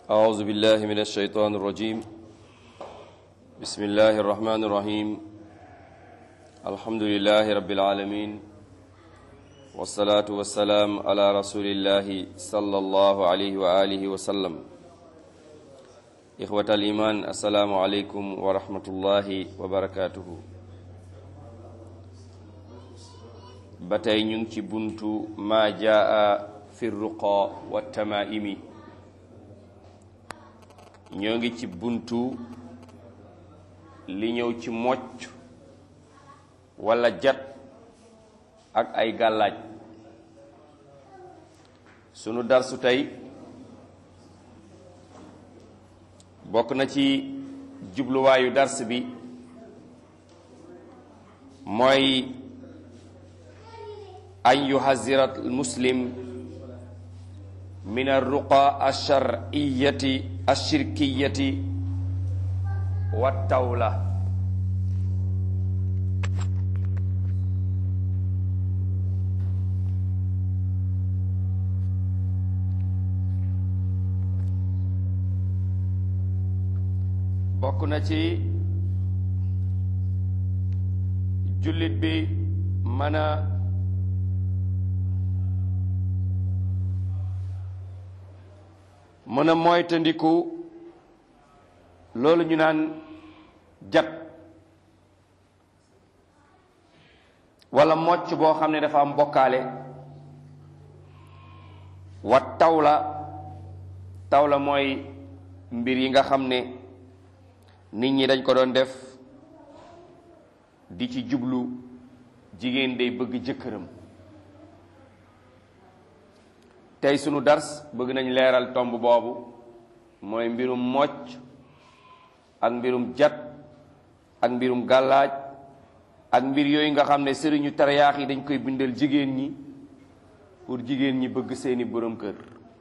أعوذ بالله من الشيطان الرجيم بسم الله الرحمن الرحيم الحمد لله رب العالمين والصلاة والسلام على رسول الله صلى الله عليه وآله وسلم إخوة الإيمان السلام عليكم ورحمة الله وبركاته batay ñu ngi ci buntu ma jaa fi ruqa wa tamaimi ñoo ngi ci buntu li ñëw ci mocc walla jat ak ay gàllaaj sunu darsu tey bokk na ci jubluwaayu dars bi mooy an yuhazira almuslim min arruqa alshar'iyati alshirkiyati wattawla bokk na ci jullit bi mën a mën a moytandiku loolu ñu naan jat walla mocc boo xam ne dafa am bokkaale wa tawla tawla mooy mbir yi nga xam ne nit ñi dañ ko doon def di ci jublu jigéen day bëgg jëkkëram tey sunu dars bëgg nañ leeral tomb boobu mooy mbirum mocc ak mbirum jat ak mbirum gàllaaj ak mbir yooyu nga xam ne sëriñu tariyaax yi dañ koy bindal jigéen ñi pour jigéen ñi bëgg seeni borom kër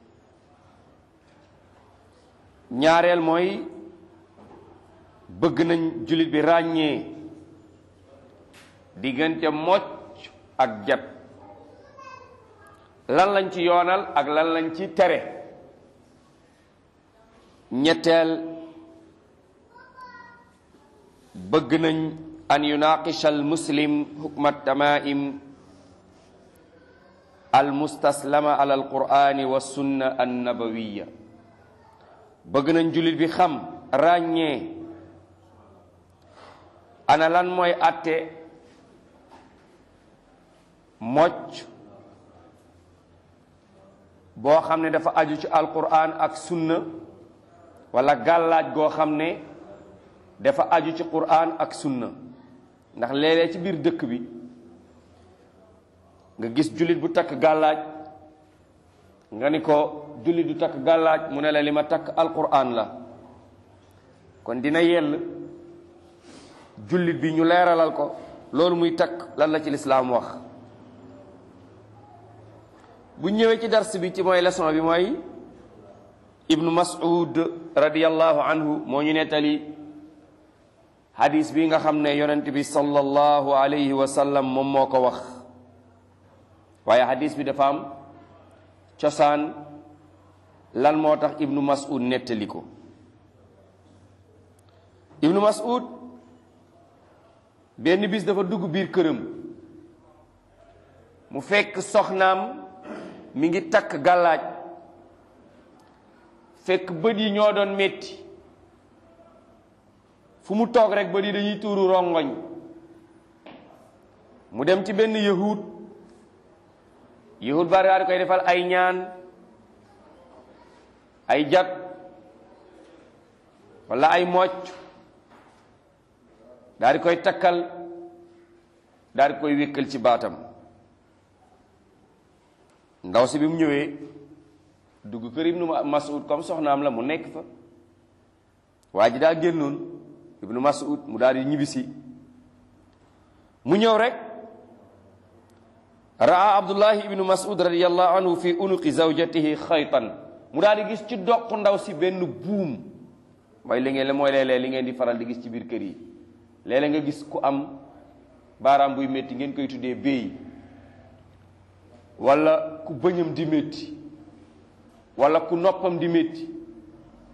ñaareel mooy bëgg nañ jullit bi ràññee diggante mocc ak jat lan lañ ci yoonal ak lan lañ ci tere ñetteel bëgg nañ an yunaqisha al muslim hukma tamaim al mustaslama ala al qurani wa sunna an nabawiya bëgg nañ jullit bi xam ràññee ana lan mooy atte mocc boo xam ne dafa aju ci alquran ak sunna wala gàllaaj goo xam ne dafa aju ci quran ak sunna ndax léeg-léeg ci biir dëkk bi nga gis jullit bu takk gàllaaj nga ni ko jullit du takk gàllaaj mu ne la li ma takk alquran la kon dina yell jullit bi ñu leeralal ko loolu muy takk lan la ci lislaam wax bu ñëwee ci dars bi ci mooy leçon bi mooy ibnu mas'ud radiyallahu anhu moo ñu nettali hadis bi nga xam ne yonent bi sallallahu alayhi wa sallam moom moo ko wax waaye hadis bi dafa am cosaan lan moo tax ibnu mas'ud nettali ko ibnu mas'ud benn bis dafa dugg biir këram mu fekk soxnaam mi ngi takk gàllaaj fekk bët yi ñoo doon metti fu mu toog rek bët yi dañuy tuuru rongoñ mu dem ci benn yahud yahud bari daal di koy defal ay ñaan ay jat walla ay mocc daal di koy takkal daal di koy wékkal ci baatam ndaw si bi mu ñëwee dugg kër ibnu mas'ud comme soxnaam la mu nekk fa waa ji daa génnoon ibnu mas'ud mu daal di ñibbisi mu ñëw rek raa abdullahi ibnu mas'ud radiyallahu anhu fi unuqi zawjatihi xaytan mu daal di gis ci doq ndaw si benn buum mooy li ngeen la mooy léeg-léeg li ngeen di faral di gis ci biir kër yi léeg-léeg nga gis ku am baaraam buy métti ngeen koy tuddee béy wala ku bëñam di métti wala ku noppam di métti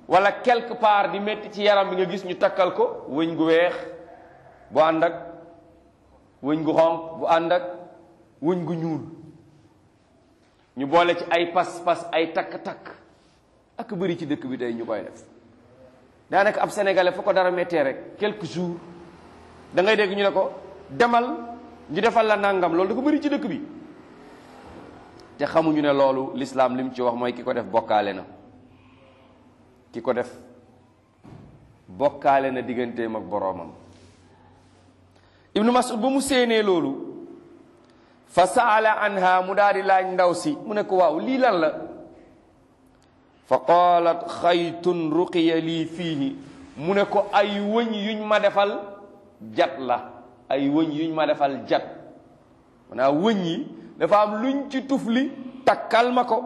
wala quelque part di métti ci yaram bi nga gis ñu takkal ko wëñ gu weex bu ànd ak wëñ gu xonq bu ànd ak wëñ gu ñuul ñu boole ci ay pas-pas ay takk-takk ak bëri ci dëkk bi tey ñu koy def daanaka ab sénégalais fu ko dara méttee rek quelques jours da ngay dégg ñu ne ko demal ñu defal la nangam loolu da ko bëri ci dëkk bi te xamuñu ne loolu l'islam li mu ci wax mooy ki ko def bokkaale na ki ko def bokkaale na digganteem ak boroomam ibnu mas'ud ba mu séenee loolu fa saala anha mu daal di laaj ndaw si mu ne ko waaw lii lan la fa qaalat xaytun ruqiya lii fiihi mu ne ko ay wëñ yuñ ma defal jat la ay wëñ yuñ ma defal jat maanaam wëñ yi dafa am luñ ci tufli takkal ma ko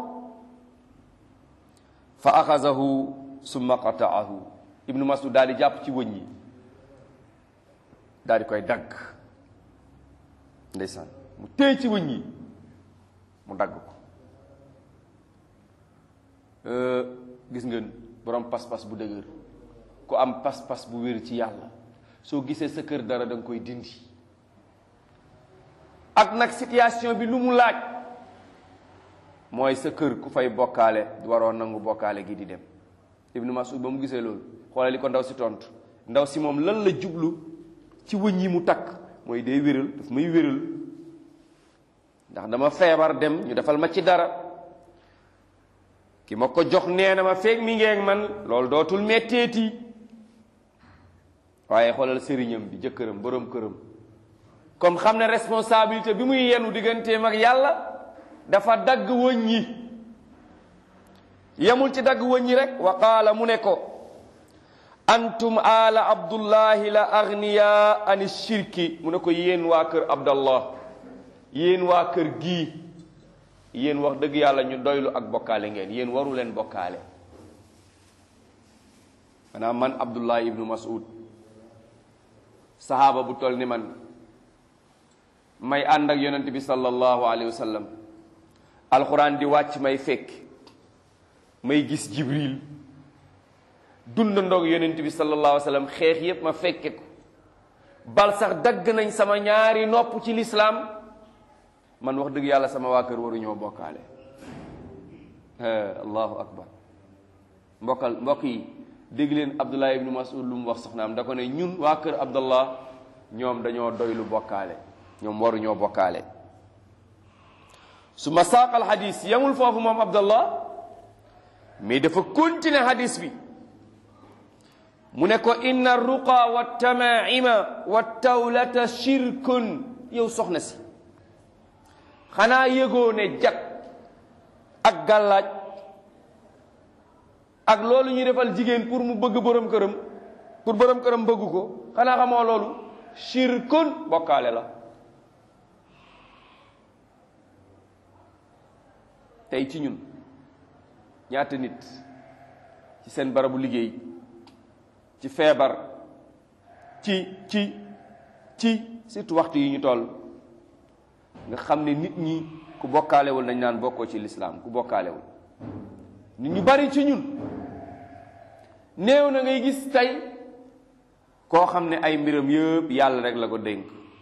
fa axazahu summa qataahu ibnu masud daal di jàpp ci wëñ yi daal di koy dagg ndeysaan mu téye ci wëñ yi mu dagg ko gis ngeen borom pas-pas bu dëgër ku am pas-pas bu wér ci yàlla soo gisee sa kër dara da nga koy dindi ak nag situation bi lu mu laaj mooy sa kër ku fay bokkaale waroo nangu bokkaale gi di dem ibnu masud ba mu gisee loolu xoolal li ko ndaw si tontu ndaw si moom lan la jublu ci wëñ yi mu takk mooy day wéral daf may wéral ndax dama feebar dem ñu defal ma ci dara ki ma ko jox nee na ma feeg mi ngeeg man loolu dootul metteeti waaye xoolal sëriñam bi jëkkëram borom këram comme xam ne responsabilité bi muy yenu digganteem ak yàlla dafa dagg wëñ yi yemul ci dagg wëñ yi rek wa qaala mu ne ko antum ala abdullahi la agniya ani shirki mu ne ko yéen waa kër abdallah yéen waa kër gii yéen wax dëgg yàlla ñu doylu ak bokkaale ngeen yéen waru leen bokkaale maanaam man abdullah ibnu mas'ud sahaaba bu toll ni man may ànd ak yonent bi sallallahu alayhi wa sallam alxuraan di wàcc may fekk may gis jibril dundandoog yonent bi sallallahu alayhi wa sallam xeex yépp ma fekke ko bal sax dagg nañ sama ñaari nopp ci lislaam man wax dëgg yàlla sama waa kër waruñoo bokkaale allahu akbar mbokkal mbokk yi dégg leen abdullah ibnu mas'ud lu mu wax soxnaam da ko ne ñun waa kër abdallah ñoom dañoo doylu bokkaale ñoom waruñoo bokkaale su ma saaqal xadis yamul foofu moom abdallah mais dafa continuer xadis bi mu ne ko inna ruqa wa tamaima wa tawlata shirkun yow soxna si xanaa yëgoo ne jat ak gàllaaj ak loolu ñuy defal jigéen pour mu bëgg borom këram pour borom këram bëgg ko xanaa xamoo loolu shirkun bokkaale la tey ci ñun ñaata nit ci seen barabu liggéey ci feebar ci ci ci surtout waxtu yi ñu toll nga xam ne nit ñi ku bokkaalewul nañ naan bokkoo ci lislaam ku bokkaalewul nit ñu bari ci ñun néew na ngay gis tey koo xam ne ay mbiram yëpp yàlla rek la ko dénk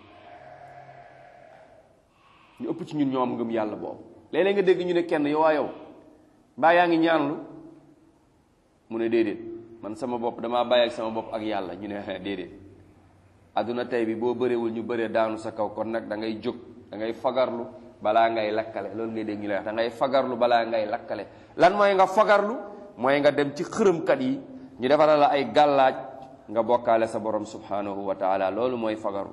ñu ëpp ci ñun ñoo am ngëm yàlla boobu léeg-léeg nga dégg ñu ne kenn yow waa yow mbaa yaa ngi ñaanlu mu ne déedéet man sama bopp damaa bàyyi ak sama bopp ak yàlla ñu ne déedéet adduna tey bi boo bëreewul ñu bëree daanu sa kaw kon nag da ngay jóg da ngay fagarlu balaa ngay lakkale loolu ngay dégg ñu lay wax da ngay fagarlu balaa ngay lakkale lan mooy nga fagarlu mooy nga dem ci xërëmkat yi ñu defaral la ay gàllaaj nga bokkaale sa borom subhanahu wa taala loolu mooy fagaru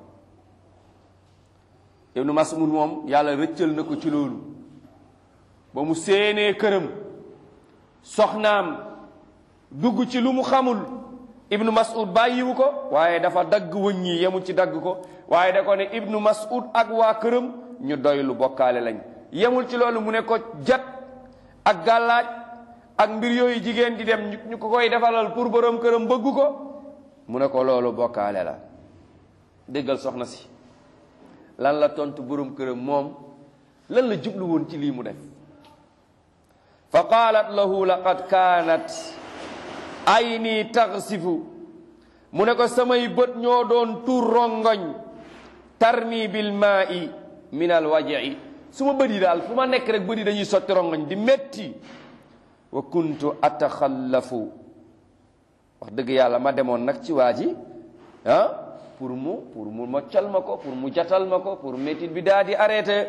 ibnu mas'ud moom yàlla rëccal na ko ci loolu ba mu séenee këram soxnaam dugg ci lu mu xamul ibnu mas'ud bàyyiwu ko waaye dafa dagg wëñ yi yemul ci dagg ko waaye da ko ne ibnu mas'ud ak waa këram ñu doy lu bokkaale lañ yemul ci loolu mu ne ko jat ak gàllaaj ak mbir yooyu jigéen di dem ñu ko koy defalal pour borom këram bëgg ko mu ne ko loolu bokkaale la déggal soxna si lan la tontu borom këram moom lan la jublu woon ci lii mu def fa qaalat lahu laqad kaanat ay nii taxsifu mu ne ko samay bët ñoo doon tuur rongoñ tarmi bil maa'i min al waja'i su ma bët yi daal fu ma nekk rek bët yi dañuy sotti rongoñ di metti wa kuntu ataxallafu wax dëgg yàlla ma demoon nag ci waa ji ah pour mu pour mu moccal ma ko pour mu jatal ma ko pour métit bi daa di arrêté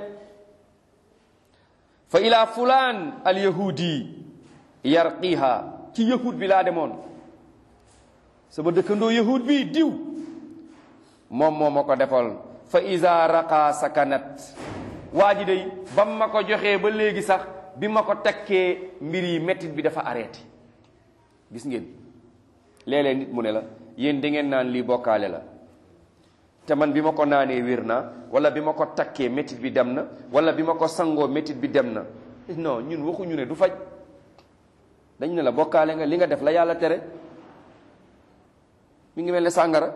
fa ila fulaan al yahudi yarqiha ci yahud bi laa demoon sama dëkkandoo yahud bi diw moom moo ma ko defal fa iza raqa sakanat waa ji day bam ma ko joxee ba léegi sax bi ma ko takkee mbir yi métit bi dafa arrêté gis ngeen léeg-léeg nit mu ne la yéen da ngeen naan lii bokkaale la te man bi ma ko naanee wér naa wala bi ma ko takkee métit bi dem na wala bi ma ko sangoo métit bi dem na non ñun waxuñu ne du faj dañ ne la bokkaale nga li nga def la yàlla tere mi ngi mel ne sàngara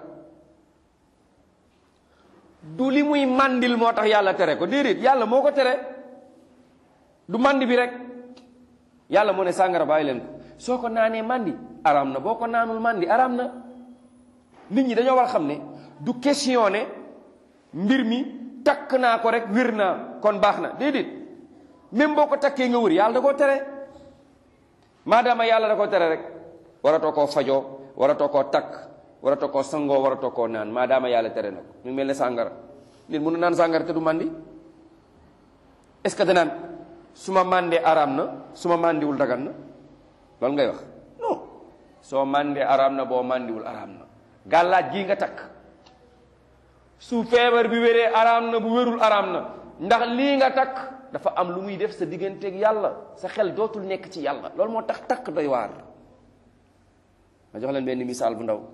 du li muy màndil moo tax yàlla tere ko déedéet yàlla moo ko tere du màndi bi rek yàlla moo ne sàngara bàyyi leen ko soo ko naanee màndi araam na boo ko naanul màndi araam na nit ñi dañoo war a xam ne du question ne mbir mi takk naa ko rek wér naa kon baax na déedéet même boo ko takkee nga wër yàlla da koo tere maadaama yàlla da koo tere rek waratoo koo fajoo waratoo koo takk waratoo koo sangoo waratoo koo naan maadaama yàlla tere na ko mu mel ne sàngara nit mënu naan sàngara te du màndi est-ce que danaan su ma màndee araam na su ma màndiwul dagan na loolu ngay wax non soo màndee araam na boo màndiwul araam na gàllaaj gii nga takk su feebar bi wéree araam na bu wérul araam na ndax lii nga takk dafa am lu muy def sa digganteeg yàlla sa xel dootul nekk ci yàlla loolu moo tax takk doy waar ma jox leen benn misaal bu ndaw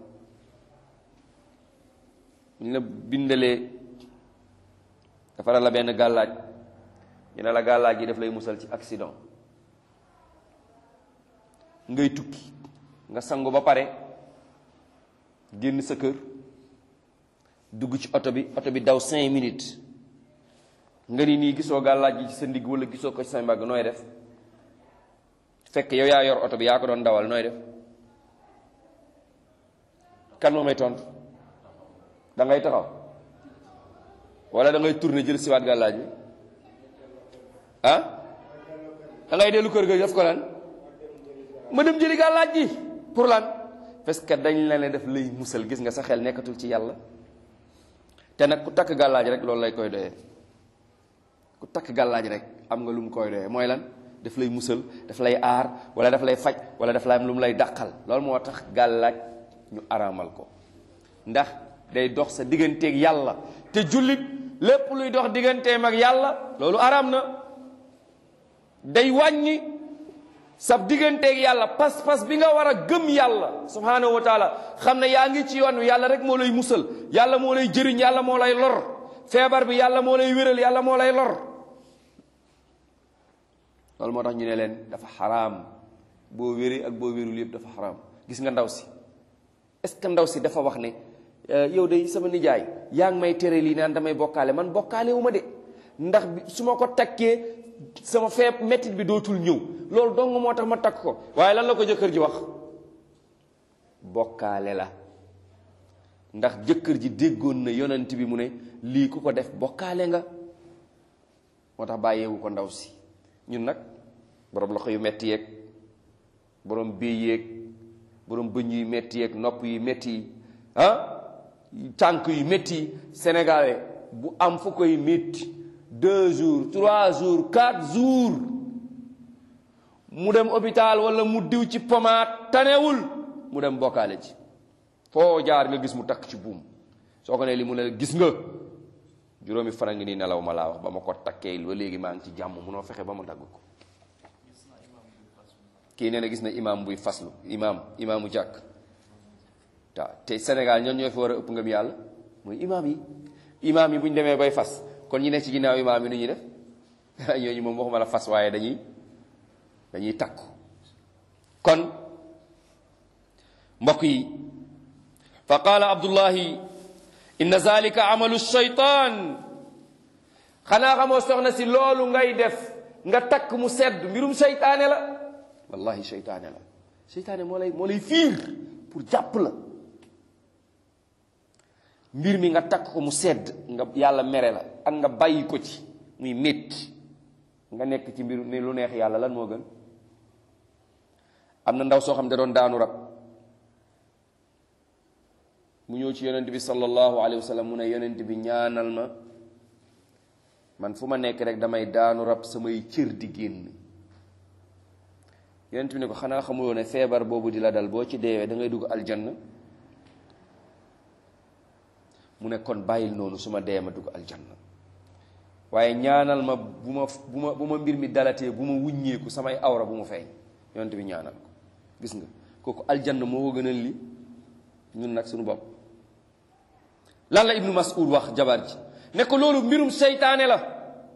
ñu la bindalee dafa la benn gàllaaj ñu ne la gàllaaj gi daf lay musal ci accident ngay tukki nga sangu ba pare génn sa kër dugg ci oto bi oto bi daw cinq minutes nga ni nii gisoo gàllaaj gi ci sa ndigg wala gisoo ko ci sa mbagg nooy def fekk yow yaa yor oto bi yaa ko doon dawal nooy def kan moo may tontu da ngay taxaw wala da ngay tourner jël siwaat gàllaaj bi ah da ngay dellu kër ga def ko lan ma dem jëli gàllaaj gi pour lan parce que dañ la ne def lay musal gis nga sa xel nekkatul ci yàlla te nag ku takk gàllaaj rek loolu lay koy doyee ku takk gàllaaj rek am nga lu mu koy doyee mooy lan daf lay musal daf lay aar wala daf lay faj wala daf lay am lu mu lay dàqal loolu moo tax gàllaaj ñu araamal ko ndax day dox sa digganteeg yàlla te jullit lépp luy dox digganteem ak yàlla loolu araam na day wàññi sa digganteeg yàlla pas-pas bi nga war a gëm yàlla subhanahu wa taala xam ne yaa ngi ci yoon wi yàlla rek moo lay musal yàlla moo lay jëriñ yàlla moo lay lor feebar bi yàlla moo lay wéral yàlla moo lay lor loolu moo tax ñu ne leen dafa xaraam boo wéree ak boo wérul yëpp dafa xaraam gis nga ndaw si est-ce que ndaw si dafa wax ne yow de sama nijaay yaa ngi may tere lii naan damay bokkaale man bokkaale wu ma de ndax su ma ko takkee sama feeb mettit bi dootul ñëw loolu dong moo tax ma takk ko waaye lan la ko jëkkër ji wax bokkaale la ndax jëkkër ji déggoon na yonent bi mu ne lii ku ko def bokkaale nga moo tax bàyyeewu ko ndaw si ñun nag borom loxo yu metti yeeg borom béy yeeg borom bëñ yu metti yeeg nopp yu metti yi ah tànk yu metti yi sénégalais bu am fu koy metti deux jours trois jours quatre jours mu dem hôpital wala mu diw ci pomaat tanewul mu dem bokkaale ci foo jaar nga gis mu takk ci buum soo ko ne li mu ne gis nga juróomi fan a ngi nii nelaw ma laa wax ba ma ko takkee ba léegi maa ngi ci jàmm munoo fexe ba ma dagg ko kii nee na gis na imaam buy faslu imaam imaamu jàkk waaw te Sénégal ñoom ñoo fi war a ëpp ngëm yàlla mooy imaam yi imaam yi bu ñu demee bay fas kon ñi nekk ci ginnaaw imaam yi nu ñuy def ñooñu moom waxuma la fas waaye dañuy dañuy takku kon mbokk yi fa qaala abdullahi inna zalika amalu shaytaan xanaa xamoo soxna si loolu ngay def nga takk mu sedd mbirum seytaane la wallahi seytaane la seytaane moo lay moo lay fiir pour jàpp la mbir mi nga takk ko mu sedd nga yàlla mere la ak nga bàyyi ko ci muy métti nga nekk ci mbir ne lu neex yàlla lan moo gën am na ndaw soo xam ne da doon daanu rab mu ñëw ci yonent bi sallallahu alayhi wa sallam mu ne yonent bi ñaanal ma man fu ma nekk rek damay daanu rab samay cër di génn yonent bi ne ko xanaa xamuloo ne feebar boobu di la dal boo ci deewee da ngay dugg aljanna mu ne kon bàyyil noonu su ma dee ma dugg aljanna waaye ñaanal ma bu ma bu ma bu ma mbir mi dalatee bu ma wuññeeku samay awra bu mu feeñ yonent bi ñaanal ko gis nga kooku aljanna moo ko gënal li ñun nag suñu bopp lan la ibnu mas'ud wax jabar ji ne ko loolu mbirum seytaane la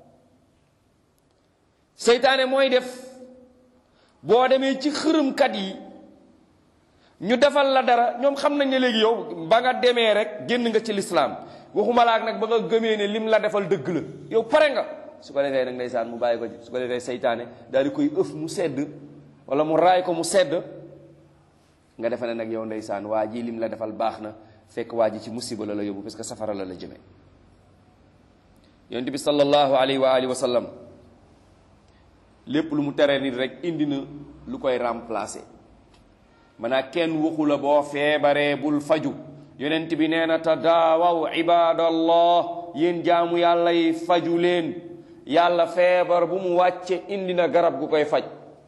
seytaane mooy def boo demee ci xërëmkat yi ñu defal la dara ñoom xam nañ ne léegi yow ba nga demee rek génn nga ci lislaam waxuma laak nag ba nga gëmee ne lim la defal dëgg la yow pare nga su ko defee nag ndeysaan mu bàyyi ko ci su ko defee seytaane daal di koy ëf mu sedd wala mu raay ko mu sedd nga defe ne nag yow ndeysaan waa ji lim la defal baax na fekk waa ji ci musiba la la yóbbu parce que safara la la jëme yonent bi sallallahu alayhi wa alihi wa sallam lépp lu mu tere nit rek indi na lu koy remplacer maanaa kenn waxu la boo feebaree bul faju yonent bi nee na tadaawaw ibadallah yéen jaamu yàlla yi faju leen yàlla feebar bu mu wàcce indi na garab gu koy faj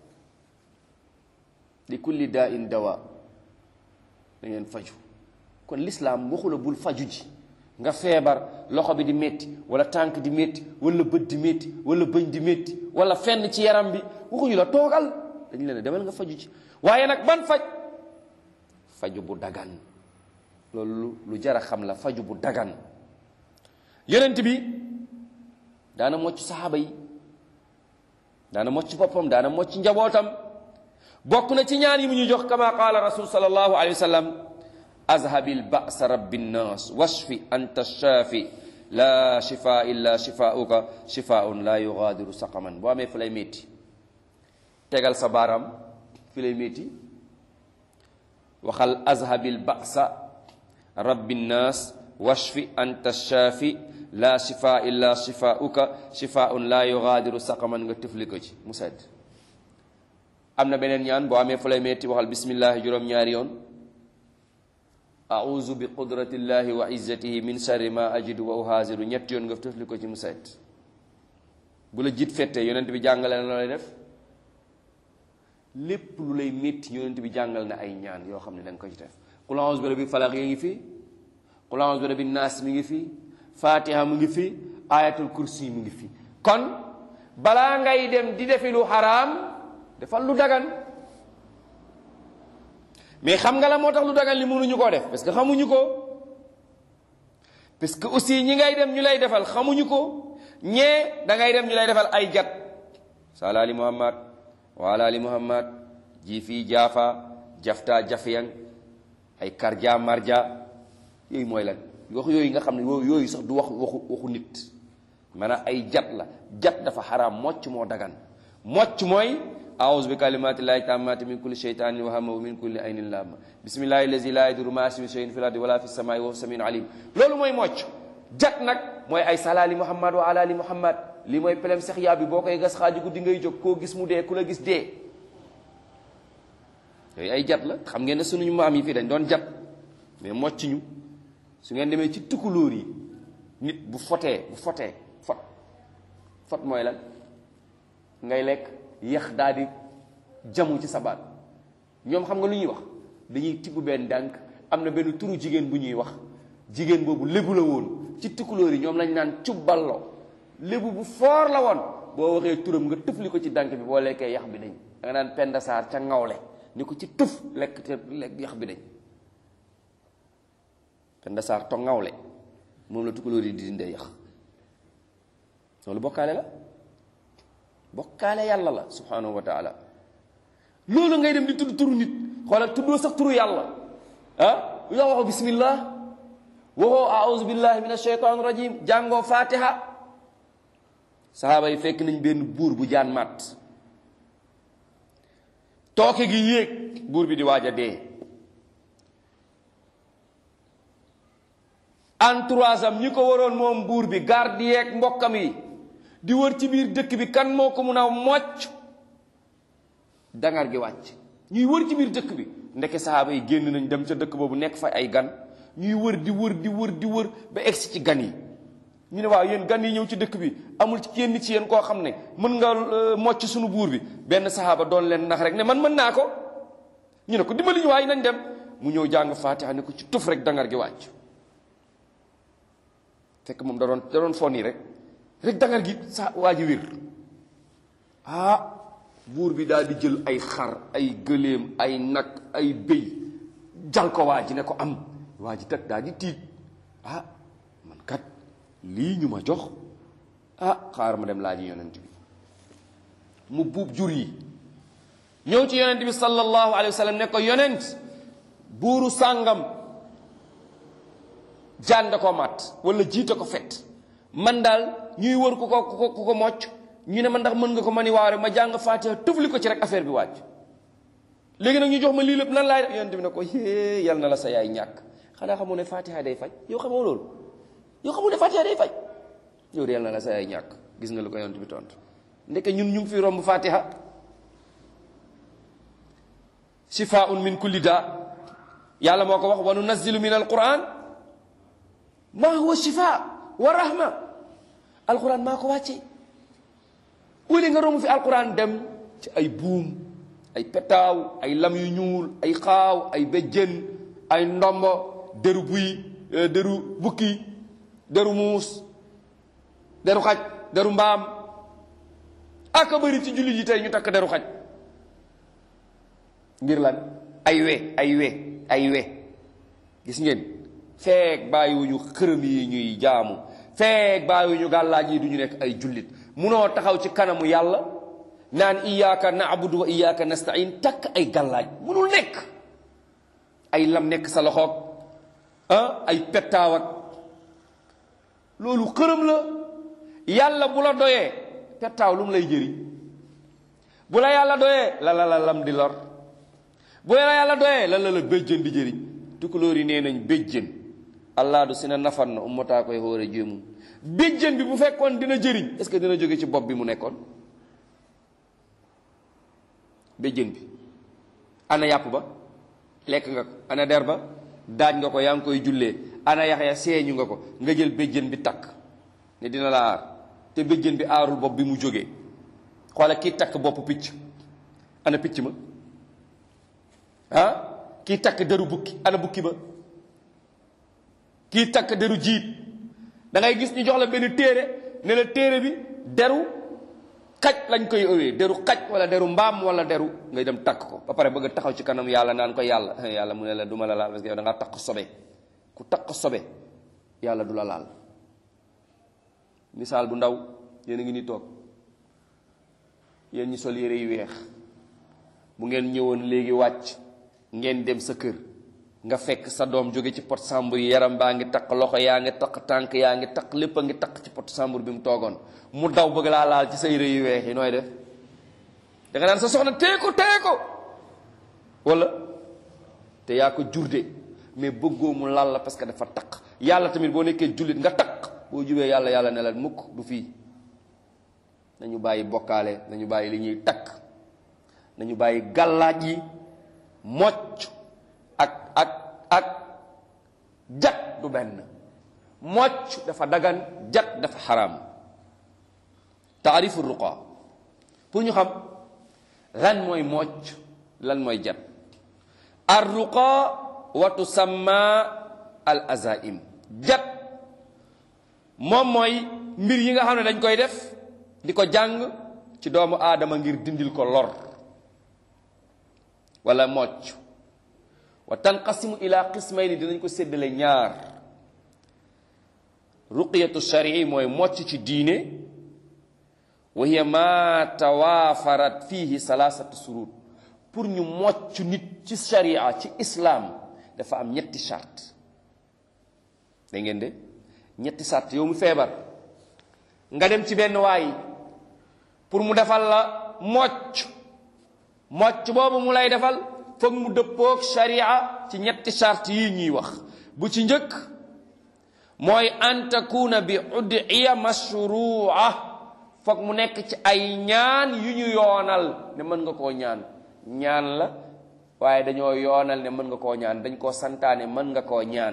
li kulli daa in dawa da ngeen faju kon lislaam waxu la bul faju ji nga feebar loxo bi di métti wala tànk di métti wala bët di métti wala bëñ di métti wala fenn ci yaram bi waxuñu la toogal dañu leen demal nga faju ci waaye nag ban faj faju bu dagan loolu lu jar a xam la faju bu dagan yonent bi daana mocc saxaaba yi daana mocc boppam daana mocc njabootam bokk na ci ñaan yi mu ñu jox kama qaala rasul sallallahu alayhi wa sallam azhabil ba'sa rabbi nnas washfi anta shaafi la shifa illa shifaauka shifaun la yugaadiru saqaman boo amee fi lay métti tegal sa baaraam fi lay métti waxal azhabil ba'sa rabbi nnas washfi anta shaafi la shifa illa shifaauka shifaun la yugaadiru saqaman nga tëfli ko ci mu sedd am na beneen ñaan boo amee fu lay metti waxal bismillahi juróom-ñaari yoon auzu bi qudratillahi wa izzatihi min sharri ma ajidu wa uhaziru ñetti yoon nga tëfli ko ci mu set bu la jiit fettee yonent bi jàngale na lay def lépp lu lay métti yonent bi jàngal na ay ñaan yoo xam ne da nga ko ci def qul auzu bi rabbil falaq yi ngi fi qul auzu bi rabbin naas mi ngi fi fatiha mu ngi fi ayatul kursi mu ngi fi kon balaa ngay dem di defi lu xaraam defal lu dagan mais xam nga la moo tax lu dagan li mënuñu koo def parce que xamuñu ko parce que aussi ñi ngay dem ñu lay defal xamuñu ko ñee da ngay dem ñu lay defal ay jat sala ali muhammad wala ali muhammad ji fii jaafa jafta jafiyang ay karja marja yooyu mooy lan wax yooyu nga xam ne yooyu sax du wax waxu waxu nit maanaam ay jat la jat dafa xaraam mocc moo dagan mocc mooy aawuzu bi kalimatillahi tammati min kulli sheytanin wa hama wa min kulli aynin lamma bismillahi allazi la yaduru ma ismi shay'in fil ardi wala fis samai wa huwa samiun alim loolu mooy mocc jat nag mooy ay salaali muhammad wa alaali muhammad li mooy pelem sex yaa bi boo koy gas xaaju guddi ngay jóg koo gis mu dee ku la gis dee yooyu ay jat la xam ngeen ne sunuñu maam yi fii dañ doon jat mais mocc ñu su ngeen demee ci tukulóor yi nit bu fotee bu fotee fot fot mooy lan ngay lekk yax daal di jamu ci sa baat ñoom xam nga lu ñuy wax dañuy tibb benn dànk am na benn turu jigéen bu ñuy wax jigéen boobu lébu la woon ci tukulóor yi ñoom lañ naan cubballo lébu bu foor la woon boo waxee turam nga tëfli ko ci dànk bi boo lekkee yax bi dañ da nga naan penda saar ca ngawle ni ko ci tëf lekk te lekk yax bi dañ penda saar to ngawle moom la tukulóor yi di dindee yax loolu bokkaale la bokkaale yàlla la subhanahu wa taala loolu ngay dem di tudd turu nit xoolal tuddoo sax turu yàlla ah lu tax waxoo bismillah waxoo aouzu billahi min ashaytan rajim jàngoo fatiha sahaaba yi fekk nañ benn buur bu jaan màtt tooke gi yéeg buur bi di waaj a dee entourage am ñi ko waroon moom buur bi garde yeeg mbokkam yi di wër ci biir dëkk bi kan moo ko mun a mocc dangar gi wàcc ñuy wër ci biir dëkk bi ndeke sahaaba yi génn nañ dem ca dëkk boobu nekk fa ay gan ñuy wër di wër di wër di wër ba egsi ci gan yi ñu ne waaw yéen gan yi ñëw ci dëkk bi amul ci kenn ci yéen koo xam ne mën nga mocc suñu buur bi benn sahaaba doon leen nax rek ne man mën naa ko ñu ne ko dimbali ñu waaye nañ dem mu ñëw jàng faatiha ne ko ci tuf rek dangar gi wàcc fekk moom da doon da doon fon yi rek rek dangar gi sa waa ji wér ah buur bi daal di jël ay xar ay gëléem ay nag ay béy jal ko waa ji ne ko am waa ji tag daal di tiit ah man kat lii ñu ma jox ah xaar ma dem laaji yonent bi mu buub jur yi ñëw ci yonent bi sallallahu alayhi wa sallam ne ko yonent buuru sàngam jaan da ko mat wala jiite ko fet man daal ñuy wër ku ko ku ko ku ko mocc ñu ne ma ndax mën nga ko mani waaw rek ma jàng faatiha tufli ko ci rek affaire bi wàcc léegi nag ñu jox ma lii lépp nan laay def yonent bi ne ko hee yal na la sa yaay ñàkk xanaa xamoo ne faatiha day faj yow xamoo loolu yow xamoo ne faatiha day faj yow de yal na la sa yaay ñàkk gis nga lu ko yonent bi tontu ndeke ñun ñu ngi fi romb faatiha shifaun min kulli daa yàlla moo ko wax wa nunazzilu min alquran ma huwa shifa wa rahma alquran maa ko wàcce wuli nga romb fi alquran dem ci ay buum ay petaaw ay lam yu ñuul ay xaaw ay béjjën ay ndombo deru buy deru bukki deru muus deru xaj deru mbaam aka bëri ci jullit yi tey ñu takk deru xaj ngir lan ay we ay we ay we gis ngeen feek bàyyiwuñu xërëm yi ñuy jaamu feek bàyyiwuñu gàllaaj yi du ñu nekk ay jullit munoo taxaw ci kanamu yàlla naan iyyaka na'budu wa iyyaka nasta'in takk ay gàllaaj munul nekk ay lam nekk sa loxoog ah ay pettaaw ak loolu xërëm la yàlla bu la doyee pettaaw lu mu lay jëriñ bu la yàlla doyee la la la lam di lor bu la yàlla doyee la la la béjjën di jëriñ tukulóor yi nee nañ béjjën allah du si na nafan na ummataa koy xóore jéemum béjjën bi bu fekkoon dina jëriñ est-ce que dina jóge ci bopp bi mu nekkoon béjjën bi ana yàpp ba lekk nga ko ana der ba daaj nga ko yaa ngi koy jullee ana yax ya seeñu nga ko nga jël béjjën bi takk ne dina la aar te béjjën bi aarul bopp bi mu jógee xoola kii takk bopp picc ana picc ma ah kii takk deru bukki ana bukki ba kii takk deru jiit da ngay gis ñu jox la benn téere ne la téere bi deru xaj lañ koy ëwee deru xaj wala deru mbaam wala deru ngay dem takk ko ba pare bëgg a taxaw ci kanam yàlla naan ko yàlla yàlla mu ne la du ma la laal parce que yow da ngaa takk sobe ku takk sobe yàlla du la laal misaal bu ndaw yéen a ngi ni toog yéen ñi sol yére yu weex bu ngeen ñëwoon léegi wàcc ngeen dem sa kër nga fekk sa doom jóge ci pot sambur yi yaram baa ngi takk loxo yaa ngi takk tànk yaa ngi takk lépp a ngi takk ci pot sambur bi mu toogoon mu daw bëgg laa laal ci sa yére yu weex yi nooy def da nga naan sa soxna tee ko tee ko wala te yaa ko jurde mais bëggoo mu laal la parce que dafa takk yàlla tamit boo nekkee jullit nga takk boo jubee yàlla yàlla ne la mukk du fii nañu bàyyi bokkaale nañu bàyyi li ñuy takk nañu bàyyi gàllaaj yi mocc ak ak ak jat du benn mocc dafa dagan jat dafa xaraam taarifu ruqa pour ñu xam lan mooy mocc lan mooy jat ar ruqa wa tusamma al azaim jat moom mooy mbir yi nga xam ne dañ koy def di ko jàng ci doomu aadama ngir dindil ko lor wala mocc wa tanqasimu ila qismayni dinañ ko séddale ñaar ruqiyatu sharii mooy mocc ci diine wa hiya ma tawaafarat fihi salaasatu surut pour ñu mocc nit ci sharia ci islam dafa am ñetti charte da ngeen de ñetti charte yow mu feebar nga dem ci benn waay pour mu defal la mocc mocc boobu mu lay defal foog mu dëppoog sharia ci ñetti charte yi ñuy wax bu ci njëkk mooy an takuna bi udiya mashrua foog mu nekk ci ay ñaan yu ñu yoonal ne mën nga koo ñaan ñaan la waaye dañoo yoonal ne mën nga koo ñaan dañ koo santaane mën nga koo ñaan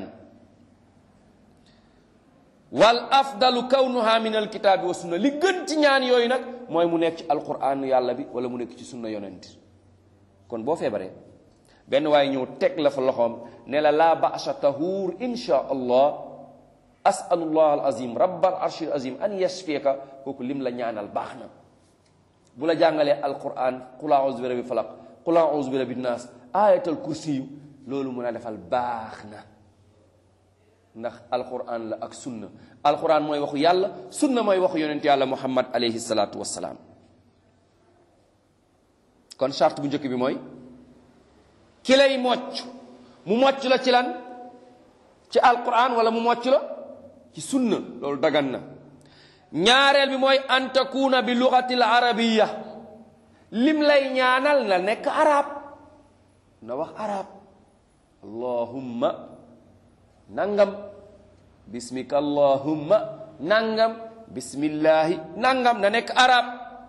wal afdalu kawnuha min alkitaabi wa sunna li gën ci ñaan yooyu nag mooy mu nekk ci alquran yàlla bi wala mu nekk ci sunna yonent kon boo feebaree benn waaye ñëw teg la fa loxoom ne la laa ba'sa tahuur insha allah asalullah al azim rabbal arshil azim an yashfiyaka kooku lim la ñaanal baax na bu la jàngalee alquran qul a'udhu bi rabbil falaq qul a'udhu bi rabbin nas ayatal kursiyu loolu mun a defal baax na ndax alquran la ak sunna alquran mooy waxu yàlla sunna mooy waxu yonent yàlla muhammad alayhi salaatu wassalaam kon charte bu njëkk bi mooy ki lay mocc mu mocc la ci lan ci alquran wala mu mocc la ci sunna loolu dagan na ñaareel bi mooy an takuna bi lugati l arabiya lim lay ñaanal na nekk arab na wax arab allahumma nangam bismika allahumma nangam bismillahi nangam na nekk arab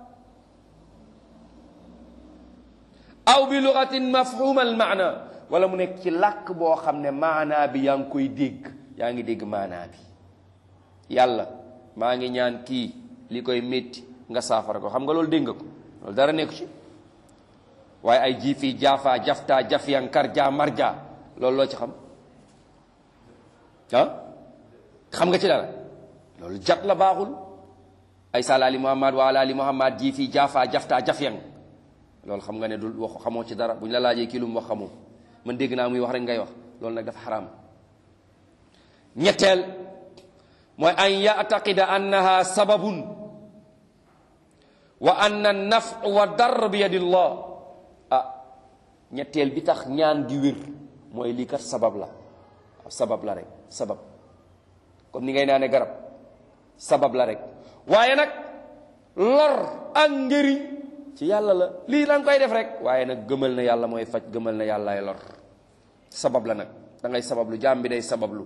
aw bi lugatin mafhuma al maana wala mu nekk ci làkk boo xam ne maanaa bi yaa ngi koy dégg yaa ngi dégg maanaa bi yàlla maa ngi ñaan kii li koy métti nga saafara ko xam nga loolu dégg nga ko loolu dara nekku ci waaye ay ji fii jaafaa jaftaa jafyan karja marja loolu loo ci xam ah xam nga ci dara loolu jat la baaxul ay salaali muhammad wa alaali muhammad ji fii jaafaa jaftaa jafyan loolu xam nga ne du wax xamoo ci dara bu ñu la laajee kii lu mu wax xamoo man dégg naa muy wax rek ngay wax loolu nag dafa xaraam ñetteel mooy an yataqida annaha sababun wa anna naf wa dar bi yadillah ah ñetteel bi tax ñaan gi wér mooy lii kat sabab la sabab la rek sabab comme ni ngay naane garab sabab la rek waaye nag lor ak njëriñ ci yàlla la lii da nga koy def rek waaye nag gëmal na yàlla mooy faj gëmal na yàllaay lor sabab la nag da ngay sabablu jaam bi day sabablu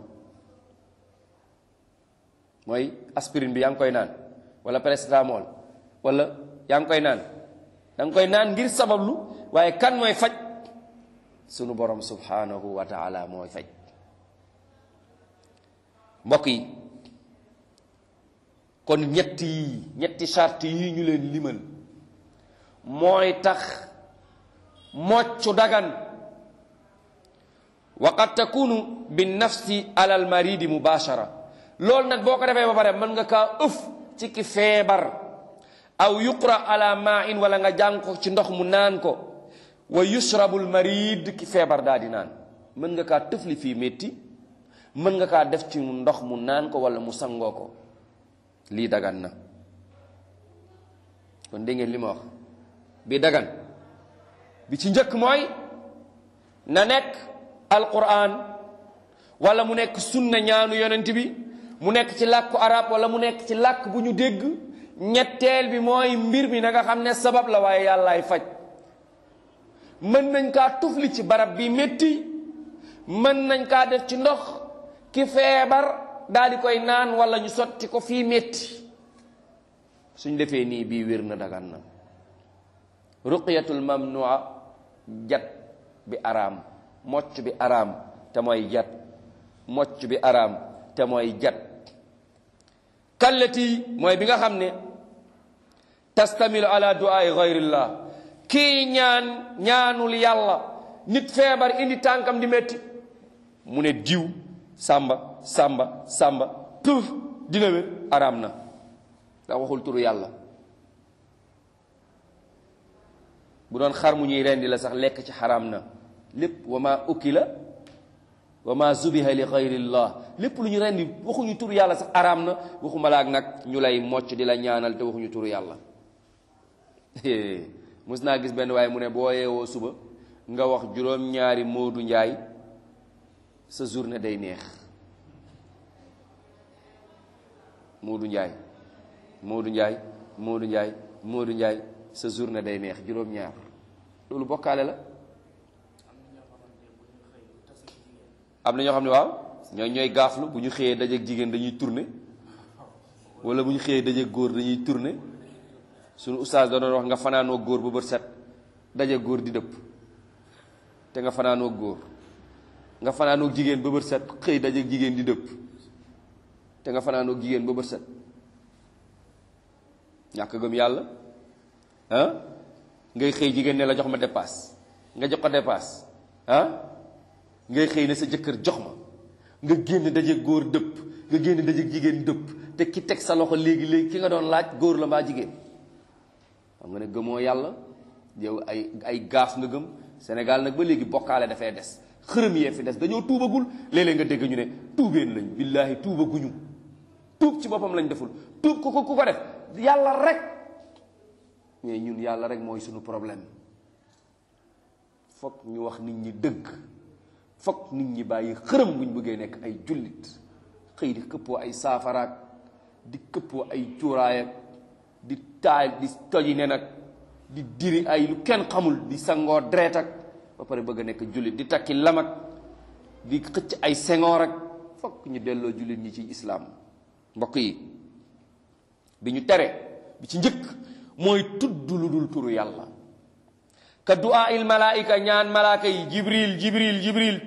mooy aspirine bi yaa ngi koy naan wala paracetamol wala yaa ngi koy naan da nga koy naan ngir sabablu waaye kan mooy faj sunu borom subhanahu wa taala mooy faj mbokk yi kon ñetti yi ñetti charte yi ñu leen limal mooy tax moccu dagan wa qad takunu bi nafsi ala al maridi mubashara loolu nag boo ko defee ba pare mën nga kaa ëf ci ki feebar aw yuqra ala ma in wala nga jàng ko ci ndox mu naan ko wa yushrabul marid ki feebar daa di naan mën nga kaa tëfli fii métti mën nga kaa def ci ndox mu naan ko wala mu sangoo ko lii dagan na kon dégg ngeen li ma wax bi dagan bi ci njëkk mooy na nekk alquran wala mu nekk sunna ñaanu yonent bi mu nekk ci làkku arab wala mu nekk ci làkk bu ñu dégg ñetteel bi mooy mbir mi na nga xam ne sabab la waaye yàllaay faj mën nañ kaa tufli ci barab bi métti mën nañ kaa def ci ndox ki feebar daal di koy naan wala ñu sotti ko fii métti suñ defee nii bii wér na dagan na ruqyatul mamnua jat bi araam mocc bi araam te mooy jat mocc bi araam te mooy jat kallati mooy bi nga xam ne tastamilu ala duaai gayrillah kii ñaan ñaanul yàlla nit feebar indi tànkam di metti mu ne diw sàmba sàmba sàmba tuf dina wér araam na da waxul turu yàlla bu doon xar mu ñuy rendi la sax lekk ci xaraam na lépp wa ma ukila wa ma zubiha li xayrillah lépp lu ñu rendi waxuñu turu yàlla sax araam na waxuma laak nag ñu lay mocc di la ñaanal te waxuñu turu yàlla mus naa gis benn waaye mu ne boo yeewoo suba nga wax juróom-ñaari moodu njaay sa journée day neex moodu njaay moodu njaay moodu njaay moodu njaay sa journée day neex juróom-ñaar loolu bokkaale la am na ñoo xam ne waaw ñooy ñooy gaaflu bu ñu xëyee dajeeg jigéen dañuy tourner wala bu ñu xëyee dajeeg góor dañuy tourner suñu ustaas da doon wax nga fanaanoo góor ba bët set dajeeg góor di dëpp te nga fanaanoo góor nga fanaanoo jigéen ba bët set xëy dajeeg jigéen di dëpp te nga fanaanoo jigéen ba bët set ñàkk gëm yàlla ah ngay xëy jigéen ne la jox ma dépasse nga jox ko dépasse ah ngay xëy ne sa jëkkër jox ma nga génn dajeeg góor dëpp nga génn dajeeg jigéen dëpp te ki teg sa loxo léegi léegi ki nga doon laaj góor la mbaa jigéen xam nga ne gëmoo yàlla yow ay ay gaaf nga gëm Sénégal nag ba léegi bokkaale dafay des xërëm yee fi des dañoo tuubagul léeg-léeg nga dégg ñu ne tuubeen lañ billaahi tuubaguñu tuub ci boppam lañ deful tuub ku ko ku ko def yàlla rek mais ñun yàlla rek mooy suñu problème fokk ñu wax nit ñi dëgg fokk nit ñi bàyyi xërëm buñ bëggee nekk ay jullit xëy di këppoo ay saafaraak di këppoo ay cuuraayak di taal di toji ne nag di diri ay lu kenn xamul di sangoo deret ak ba pare bëgg a nekk jullit di takki lamak di xëcc ay sengoor ak fokk ñu delloo jullit ñi ci islaam mbokk yi bi ñu tere bi ci njëkk mooy tudd lu dul turu yàlla ka du'a il malaika ñaan malaaka yi jibril jibril jibril